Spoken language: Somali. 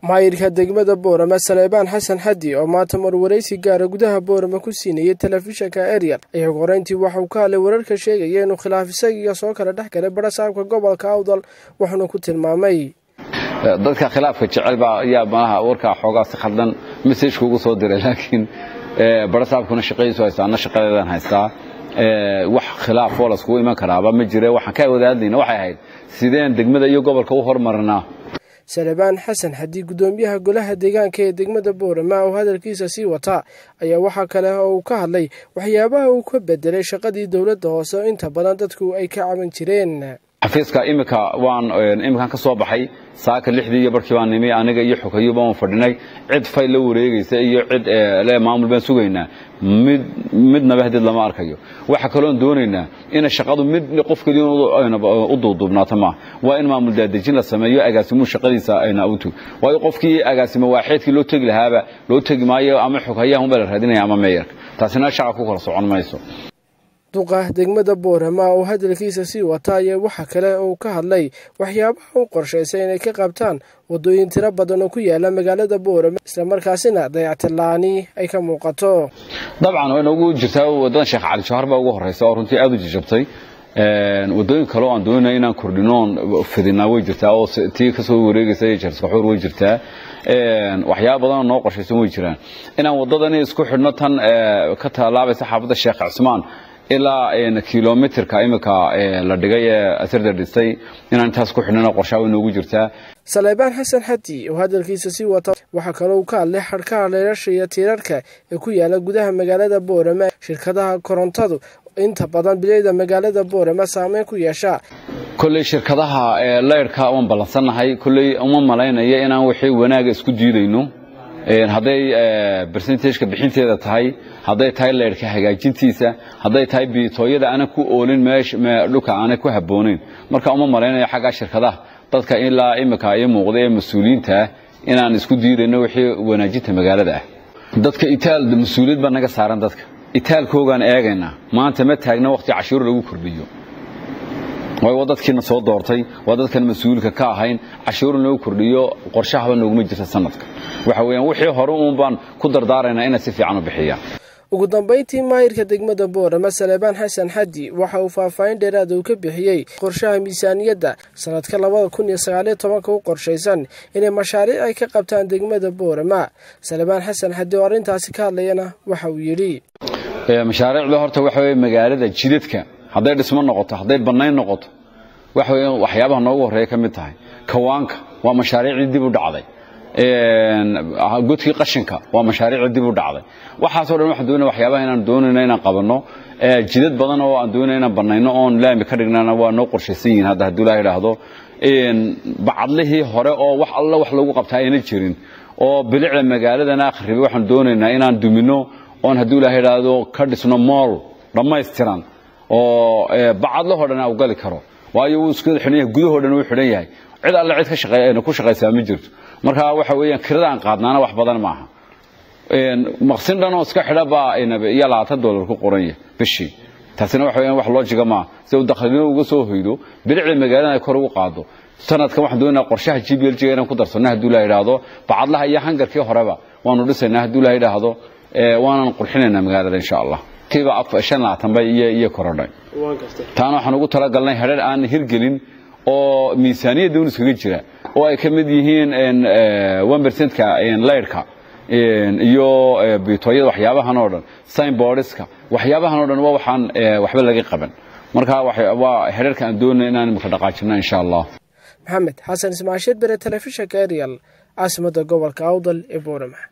maayirka degmada boorama saleebaan xasan xaddi oo maanta marwaraysi gaara gudaha boorama ku siinayay telefishinka ariel ayaa horeyntii waxauu ka hadlay wararka sheegaya inuu khilaaf isagiiga soo kala dhex galay barasaabka gobolka awdal wuxuuna ku tilmaamay dadka khilaafka jecel baa ayaa malaha warkaa xoogaa si khaldan messajka ugu soo diray laakiin barasaabkuna shaqadiisu haystaa anna shaqadeedan haystaa wax khilaaf oo laskugu iman karaaba ma jire waxaan ka wada hadlayna waxay ahayd sideen degmada iyo gobolka u hormarinaa salebaan xasan haddii guddoomiyaha golaha deegaanka ee degmada boorama oo hadalkiisa sii wataa ayaa waxaa kale oo uu ka hadlay waxyaabaha uu ka bedelay shaqadii dowladda hoose oo inta badan dadku ay ka caban jireen xafiiska imika waan iminkan ka soo baxay saaka lixdii iyo barkii baan nimi aniga iyo xogeyo baan fadhinay cid fayl la wareegaysa iyo cid le maamul baan sugaynaa mid midnaba hadeed lama arkayo waxa kaloon doonaynaa ina shaqadu mid qof keliya u duuduubnaato maaha waa in maamul daadejin la sameeyo agaasimuhu shaqadiisa ayna utu waayo qofkii agaasimo waaxeedkii loo tegi lahaaba loo tegi maayo ama xoghayaha unbaa la raadinaya ama meeyarka taasina shaqa ku kala socon mayso duqa degmada boorama oo hadalkiisa sii wata ayaa waxa kale uu ka hadlay waxyaabaha u qorshaysay inay ka qabtaan waddooyin tiro badan oo ku yaala magaalada boorama islamarkaasina dayactirla-aani ay ka muuqato dabcan wayna ugu jirtaa waddadan sheekh cali jawhar baa ugu horreysa oo runtii aad u jijabtay waddooyin kale oo aan doonayna inaan kordhinoon fidinaa way jirtaa oo tii ka soo wareegaysa jarskaxuur way jirtaa waxyaaba badanoo noo qorshaysan way jiraan inaan waddadani isku xidhno tan ka tallaabaysa xaafadda sheekh cismaan ilaa kilomitrka imika la dhigay ee asirda dhistay inaan intaas ku xidhnana qorshaa way noogu jirtaa saleebaan xasan xaddi oo hadalkiisa sii wata waxaa kaloo ka hadlay xadhkaha leerasha iyo tiirarka ee ku yaala gudaha magaalada boorama shirkadaha korontadu inta badan bilayda magaalada boorama saameyn ku yeesha kolley shirkadaha leyrhka waan ballansannahay kolley uma malaynaya inaan wixii wanaaga isku diidayno hadday bersentajka bixinteeda tahay hadday tahay leyrhka hagaajintiisa hadday tahay biitooyada aanan ku oolin dhulka aanay ku habboonayn marka uma malaynayo xaggaa shirkadaha dadka ilaa imika ii muuqda ee mas-uuliyiinta ah inaan isku diidayno wixii wanaajinta magaalada ah dadka itaal mas-uuliyad baa naga saaran dadka itaalkoogaan eegaynaa maanta ma taagna wakhti cashuur lagu kordhiyo way waa dadkiina soo doortay waa dadkan mas-uulka ka ahayn cashuur in lagu kordhiyo qorshahaba nooguma jirta sanadka waxa weeyaan wixii hore uun baan ku dardaaraynaa inay si fiican u bixiyaan ugu dambayntii maayirka degmada boorama saleebaan xasan xaddi waxa uu faahfaahin dheeraada uu ka bixiyey qorshaha miisaaniyadda sanadka labada kun iyo sagaaliyo tobanka u qorshaysan inay mashaariic ay ka qabtaan degmada boorama salebaan xasan xaddi oo arrintaasi ka hadlayana waxa uu yidhi mashaariicda horta waxa weye magaalada jidadka hadday dhismo noqoto hadday bannayn noqoto waxa weya waxyaabaha noogu horreeya ka mid tahay kawaanka waa mashaariicdii dib u dhacday godkii qashinka waa mashaariicdii dib u dhacday waxaasoo dhan waxaan doonaya waxyaabaha inaan doonayno inaan qabanno jidad badan oo aan doonaya inaan bannayno oon laami ka dhignana waa noo qorshaysan yihiin hadda hadduu ilaah idhaahdo bacadlihii hore oo wax alla wax lagu qabtaa ayna jirin oo bilicda magaaladana akhribay waxaan doonaynaa inaan dumino oon hadduu ilaah idhaahdo ka dhisno mool dhammaystiran oo bacadlahoo dhan u gali karo waayo wuu isku xidhan yahay gudahoo dhan wuu xidhan yahay cid alle cid ka shaqeeyna ku shaqaysaa ma jirto marka waxa weeyaan kirada aan qaadnaana wax badan maaha maqsin dhan oo iska xidha baa iyo labaatan dollar ku qoran yahay bishii taasina waxa weeyaan wax loojiga maaha si uu dakhligina uga soo hoydo bilicda magaalada ay kor ugu qaado sanadkan waxaan doonaynaa qorshaha g b l g inaan ku darsanno hadduu la yidhaahdo bacadlaha iyo hangarkii horeba waanu dhisaynaa hadduu la yidhaahdo waanan qurxinaynaa magaalada insha allah kiiba shan labaatan bay iyo iyo korodhay taana waxaan ugu talagalnay hedhar aan hirgelin oo miisaaniyadda un iskaga jira oo ay ka mid yihiin one percentka leyrhka iyo biitooyada waxyaabahan oo dhan signboardiska waxyaabahan o dhan waa waxaan waxba laga qaban marka waa hedharka aan doonay inaan imika dhaqaajino insha allah maxamed xasan ismaasheed bere telefishinka ariel caasimadda gobolka awdal ee boorama